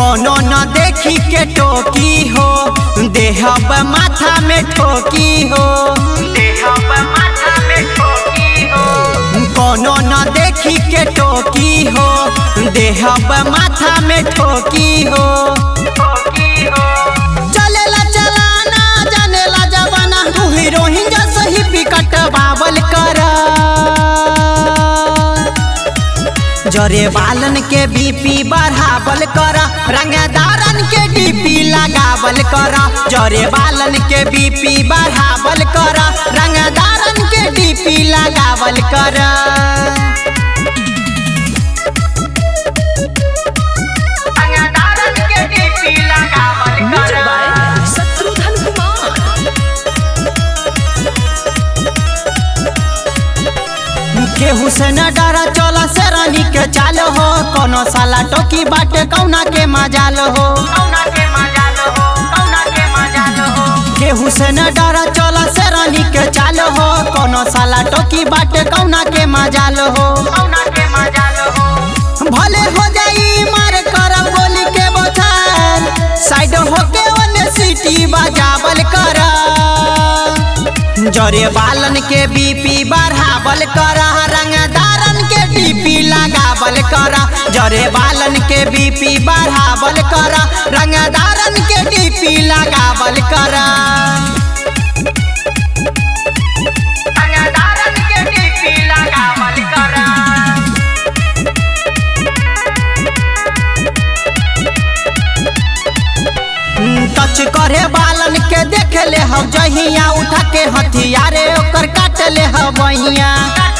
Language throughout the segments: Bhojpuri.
कोनो न देखी के टोकी हो देहब माथा में ठोकी हो देहब माथा में ठोकी हो कोनो न देखी के टोकी हो देहब माथा में ठोकी हो चलेला चलाना जानेला जवाना तू हीरोइन जैसे ही पिकट बावल कर जरे बालन के बीपी बढ़ावल कर रंगदारन के डीपी लगावल कर जरे बालन के बीपी बढ़ावल कर रंगदारन के डीपी लगावल कर रंगदारन के डीपी लगावल म्यूजिक बाय शत्रुघ्न कुमार केहू से न डरा चला से रानी के चाल हो कोनो साला टोकी बाटे कौना के मजाल हो केहू से न डरा चला से रानी के चाल हो कोनो साला टोकी बाटे कौना के मजाल हो भले हो जाई मार करब गोली के बोछार साइड होके ओने सीटी बजावल कर जरे बालन के बीपी बढ़ावल कर रंगदारन के डीपी लगावल कर जरे बालन के बीपी बढ़ावल कर रंगदारन के डीपी लगावल कर रंगदारन के डीपी लगावल कर टच करे बालन के देख ले हम जहिया उठा के हथियारे ओकर काट ले हवैया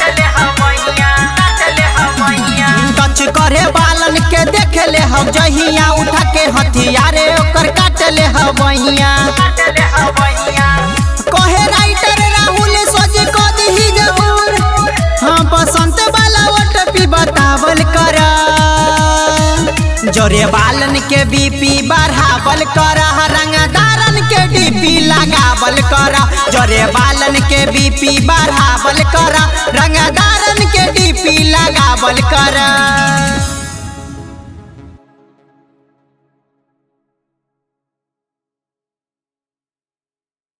टच करे बालन के देख ले हम जहिया उठा के हथियारे ओकर काट ले हवैया कहे राइटर राहुल सोच को दही जरूर हाँ बसंत वाला ओटपी बतावल कर जोरे बालन के बीपी बढ़ावल कर रंगदारन के डीपी लगावल कर जोरे बालन के बीपी बढ़ावल कर रंगदारन के डीपी लगावल कर